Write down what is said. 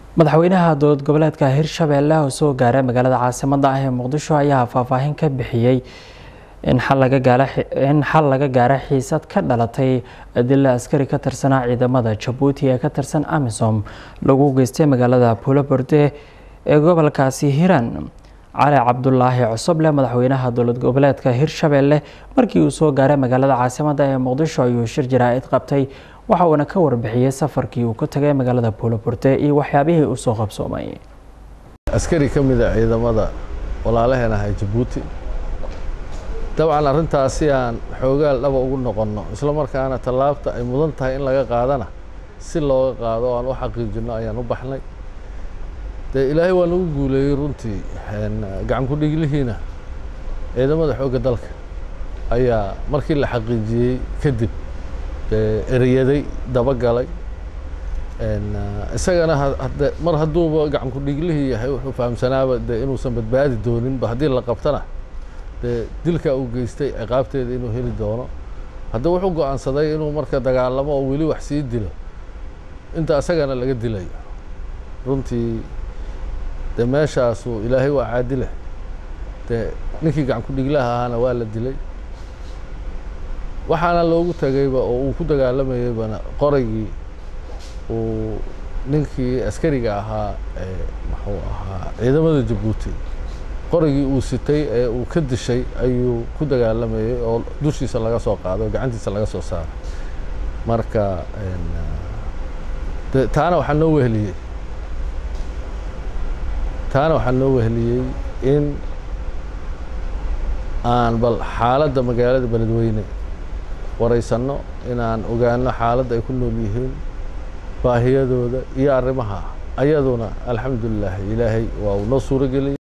madaxweynaha dowlad goboleedka hirshabeelle oo soo gaaray magaalada caasimada ah ee muqdisho ayaa faahfaahin ka bixiyey in xal laga gaara xiisad ka dhalatay dila askari ka tirsanaa ciidamada jabuuti ee ka tirsan amisom lagu geystay magaalada puuloborde ee gobolkaasi hiiraan cali cabdulaahi cosoble madaxweynaha dowlad goboleedka hirshabeelle markii uu soo gaaray magaalada caasimada ee muqdisho ayuu shir jaraa'id qabtay waxa uuna ka warbixiyey safarkii uu ku tagay magaalada puuloborde iyo waxyaabihii uu soo qabsoomay askari ka mid a ciidamada walaalaheen ahay jabuuti dabcan arrintaasi aan xoogaal dhaba ugu noqonno isla markaana tallaabta ay mudan tahay in laga qaadana si looga qaado o aan u xaqiijinno ayaan u baxnay dee ilaahay waa nagu guuleeyey runtii gacan ku dhiglihiina ciidamada xoogga dalka ayaa markii la xaqiijiyey kadib ereyaday dabagalay isagana hade mar hadduuba gacan ku dhiglihii yahay wuxuu fahamsanaaba dee inuusan badbaadi dooninba haddii la qabtana dee dilkaa uu geystay ciqaabteeda inuu heli doono hadda wuxuu go-aansaday inuu marka dagaalamo oo weli wax sii dilo inta isagana laga dilayo runtii dee meeshaasu ilaahay waa caadile dee ninkii gacan ku dhiglaha ahaana waa la dilay waxaana loogu tagayba oo uu ku dagaalamayeybana qoraygii uu ninkii askariga ahaa ee muxuu ahaa ciidamada jabuuti qorigii uu sitay ee uu ka dishay ayuu ku dagaalamayey oo dushiisa laga soo qaado oo gacantiisa laga soo saaray marka de taana waxaa noo weheliyey taana waxaa noo weheliyey in aan bal xaaladda magaalada beledweyne waraysanno inaan ogaano xaaladda ay ku nool yihiin baahiyadooda iyo arrimaha ayaduna alxamdulilah ilaahay waa uu noo suuro geliyey